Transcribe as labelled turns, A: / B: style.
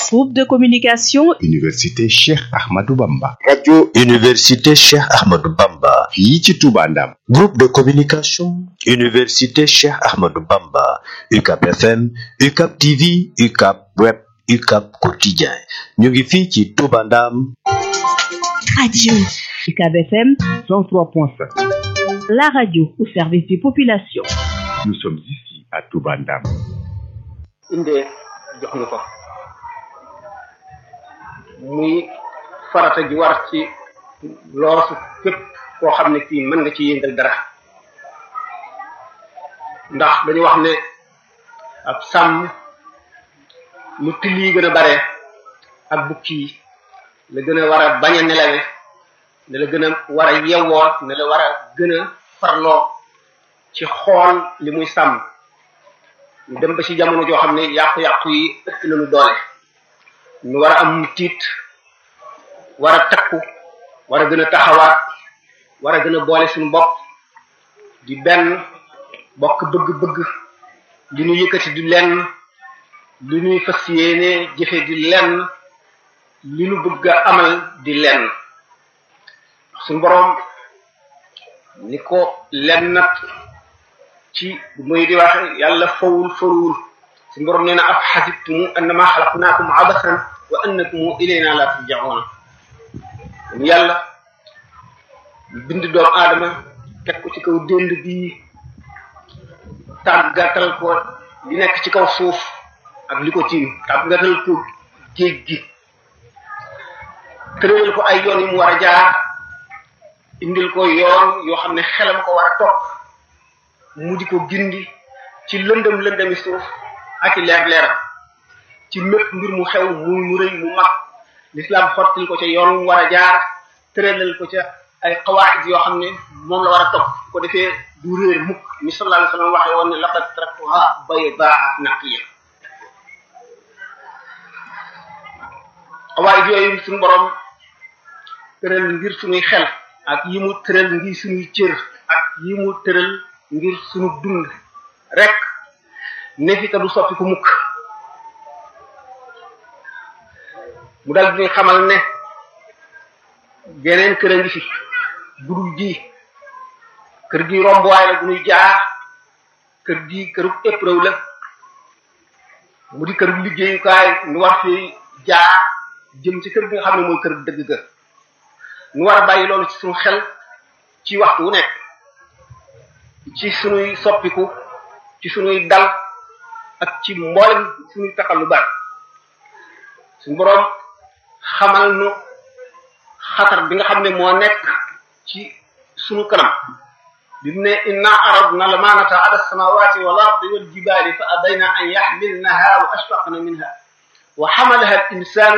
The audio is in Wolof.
A: Groupe de communication
B: Université Cheikh Ahmadou Bamba.
C: radio Université Cheikh Ahmadou Bamba.
B: fii ci Touba Ndam.
C: Groupe de communication Université Cheikh Ahmadou Bamba. UCAP FM, UCAP TV, UCAP Web, UCAP Quotidien. ñu ngi fii ci Touba Ndam.
A: Radio UCAB FM 103.5. La radio au service des populations.
B: Nous sommes ici à Touba Ndam.
D: indee jox ñu ko muy farata ji war ci loosu képp koo xam ne kii mën nga ci yëngal dara ndax dañu wax ne ab sàmm lu till yi gën a bare ak bukki yi la gën a war a bañ a nelawe ne la gën a war a yewwoo ne la war a gën a farloo ci xool li muy sàmm ñu dem ba ci jamono joo xam ne yàqu-yàqu yi ëpp nañu doole ñu war a am tiit war a takku war a gën a taxawaat war a gën a boole suñu bopp di benn bokk bëgg-bëgg li ñu yëkkati di lenn li ñuy fas yéene jëfe di lenn li ñu bëgg a amal di lenn suñu boroom ni ko lenn nag ci muy di wax yàlla fawul faruwul suñu borom nee na af xasibtumu annama xalaqnaakum abasan wa annakum ilayna la turjauna yàlla bind doomu aadama teg ko ci kaw dénd bi tàggatal ko li nekk ci kaw suuf ak li ko tiim tàggatal ko géej gi tëralal ko ay yoon yi mu war a jaar indil ko yoon yoo xam ne xelam ko war a topp mu di ko gindi ci lëndëm lëndëmi suuf ak i leer leeram ci mépp mbir mu xew muy mu rëy mu mag l'islam xottil ko ca yoon mu war a jaar tëralal ko ca ay xawaid yoo xam ne moom la war a topp ko defee du réer mukk ni sallallahu alayhi wa sallam waxee woon ne laqad taraktuha baydaa naqiya xawaid yooyu suñu borom tëral ngir suñuy xel ak yi mu tëral ngir suñuy cër ak yi mu tëral ngir suñu dund rek ne fi te du soppi ko mukk mu dal di xamal ne geneen kër a ngi fi budul ji kër gi rombuwaay la bu ñuy jaar kër gi këru épreuve la mu di këru liggéeyukaay nu war fi jaar jëm ci kër gi nga xam ne mooy kër dëgg ga nu war a bàyyi loolu ci suñu xel ci waxtu wu nekk ci sunuy soppiku ci sunuy dal ak ci mboolem sunuy taxalubaat suñu boroom xamal nu xatar bi nga xam ne moo nekk ci sunu kanam bi mu ne inna aradna lamanata ala samawati wal ardi wal jibali fa abayna an yaxmilnaha wa ashfaqna minha wa xamalaha al insanu